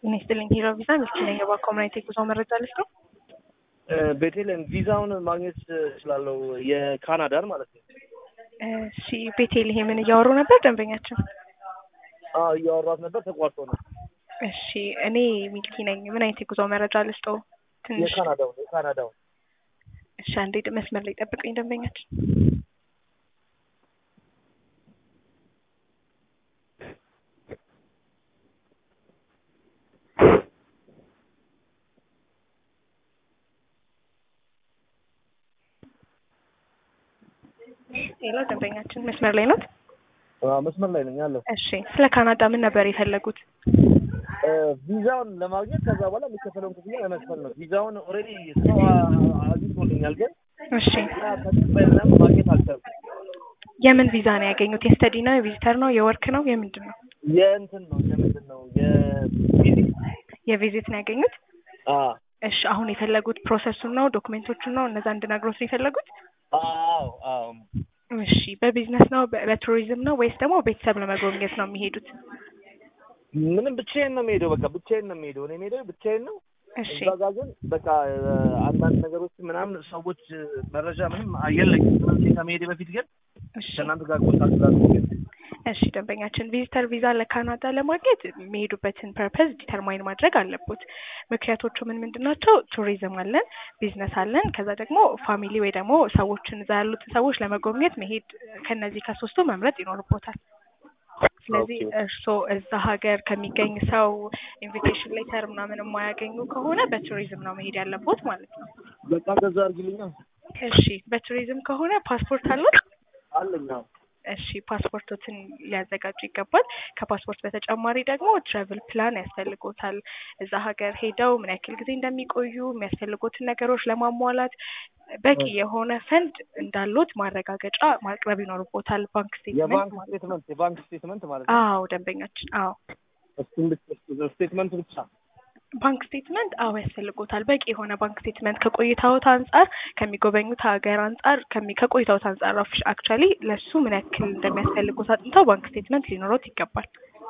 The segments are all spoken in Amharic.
ጤና ይስጥልኝ ሄሎ ቪዛ ሚስት ነኝ። የባኮምናይት የጉዞ መረጃ ልስጥ ነው። ቤቴልን ቪዛውን ማግኘት እችላለሁ፣ የካናዳን ማለት ነው። እሺ ቤቴልሄምን እያወሩ ነበር ደንበኛችን? አዎ እያወራት ነበር፣ ተቋርጦ ነው። እሺ እኔ ሚልኪ ነኝ። ምን አይነት የጉዞ መረጃ ልስጠው? ትንሽ የካናዳውን የካናዳውን እሺ፣ አንዴ መስመር ላይ ጠብቀኝ ደንበኛችን። ሌላ ደንበኛችን መስመር ላይ ኖት? አዎ፣ መስመር ላይ ነኝ ያለው። እሺ ስለ ካናዳ ምን ነበር የፈለጉት? ቪዛውን ለማግኘት ከዛ በኋላ የሚከፈለውን ክፍያ ለመክፈል ነው። ቪዛውን ኦልሬዲ ሰው አግኝቶልኛል፣ ግን እሺ ያ ተቀባይነት ማግኘት አልቻልኩም። የምን ቪዛ ነው ያገኙት? የስተዲ ነው? የቪዚተር ነው? የወርክ ነው? የምንድን ነው? የእንትን ነው የምንድን ነው የቪዚት የቪዚት ነው ያገኙት? አዎ እሺ አሁን የፈለጉት ፕሮሰሱን ነው ዶክሜንቶቹን ነው እነዛ እንድነግሮት ነው የፈለጉት? አዎ አዎ እሺ በቢዝነስ ነው በ- በቱሪዝም ነው ወይስ ደግሞ ቤተሰብ ለመጎብኘት ነው የሚሄዱት? ምንም ብቻዬን ነው የምሄደው። በቃ ብቻዬን ነው የምሄደው። እኔ የምሄደው ብቻዬን ነው። እሺ እዛ ጋር ግን በቃ አንዳንድ ነገሮች ምናምን ሰዎች መረጃ ምንም የለኝም። ስለዚህ ከመሄዴ በፊት ግን እሺ ከእናንተ ጋር ኮንታክት ላድርግ። እሺ ደንበኛችን ቪዚተር ቪዛ ለካናዳ ለማግኘት የሚሄዱበትን ፐርፐዝ ዲተርማይን ማድረግ አለቦት። ምክንያቶቹ ምን ምንድን ናቸው? ቱሪዝም አለን፣ ቢዝነስ አለን፣ ከዛ ደግሞ ፋሚሊ ወይ ደግሞ ሰዎችን እዛ ያሉትን ሰዎች ለመጎብኘት መሄድ ከነዚህ ከሶስቱ መምረጥ ይኖርቦታል። ስለዚህ ኦኬ። እርስዎ እዛ ሀገር ከሚገኝ ሰው ኢንቪቴሽን ሌተር ምናምን የማያገኙ ከሆነ በቱሪዝም ነው መሄድ ያለቦት ማለት ነው። በቃ እንደዛ አድርግልኛ። እሺ በቱሪዝም ከሆነ ፓስፖርት አሉት? አለኝ። አዎ። እሺ ፓስፖርቶትን ሊያዘጋጁ ይገባል። ከፓስፖርት በተጨማሪ ደግሞ ትራቭል ፕላን ያስፈልጎታል። እዛ ሀገር ሄደው ምን ያክል ጊዜ እንደሚቆዩ የሚያስፈልጉትን ነገሮች ለማሟላት በቂ የሆነ ፈንድ እንዳሉት ማረጋገጫ ማቅረብ ይኖርቦታል። ባንክ ስቴትመንት የባንክ ማለት ነው። ስቴትመንት የባንክ ስቴትመንት ማለት ነው። አዎ ደንበኛችን፣ አዎ እሱን ብቻ ስቴትመንት ብቻ ባንክ ስቴትመንት አዎ ያስፈልጎታል። በቂ የሆነ ባንክ ስቴትመንት ከቆይታዎት አንጻር ከሚጎበኙት ሀገር አንጻር ከሚ ከቆይታዎት አንጻር አክቹዋሊ ለሱ ምን ያክል እንደሚያስፈልጉት አጥንተው ባንክ ስቴትመንት ሊኖሮት ይገባል።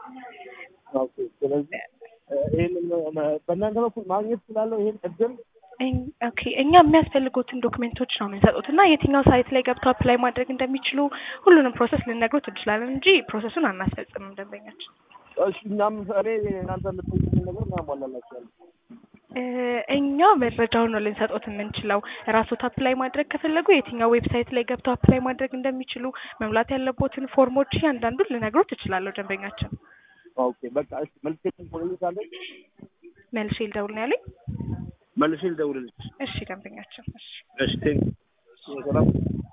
ኦኬ። ስለዚህ ይሄንን በእናንተ በኩል ማግኘት ስላለው ይሄን እድል እኝ- ኦኬ እኛ የሚያስፈልጉትን ዶክሜንቶች ነው የምንሰጡት እና የትኛው ሳይት ላይ ገብተው አፕላይ ማድረግ እንደሚችሉ ሁሉንም ፕሮሰስ ልንነግሮት እንችላለን እንጂ ፕሮሰሱን አናስፈጽምም ደንበኛችን። እሺ፣ እኛም እኔ እናንተ የምትጠይቁትን ነገር እናሟላላችኋለን። እ እኛ መረጃውን ነው ልንሰጦት የምንችለው። ራስዎት አፕላይ ማድረግ ከፈለጉ የትኛው ዌብሳይት ላይ ገብተው አፕላይ ማድረግ እንደሚችሉ መሙላት ያለቦትን ፎርሞች እያንዳንዱን ልነግሮት እችላለሁ ደንበኛችን። ኦኬ። በቃ እሺ፣ መልሼ ልደውልልሻለሁ። መልሼ ልደውል ነው ያለኝ። መልሼ ልደውልልሽ። እሺ ደንበኛችን እሺ እሺ፣ ቴንክ ሰላም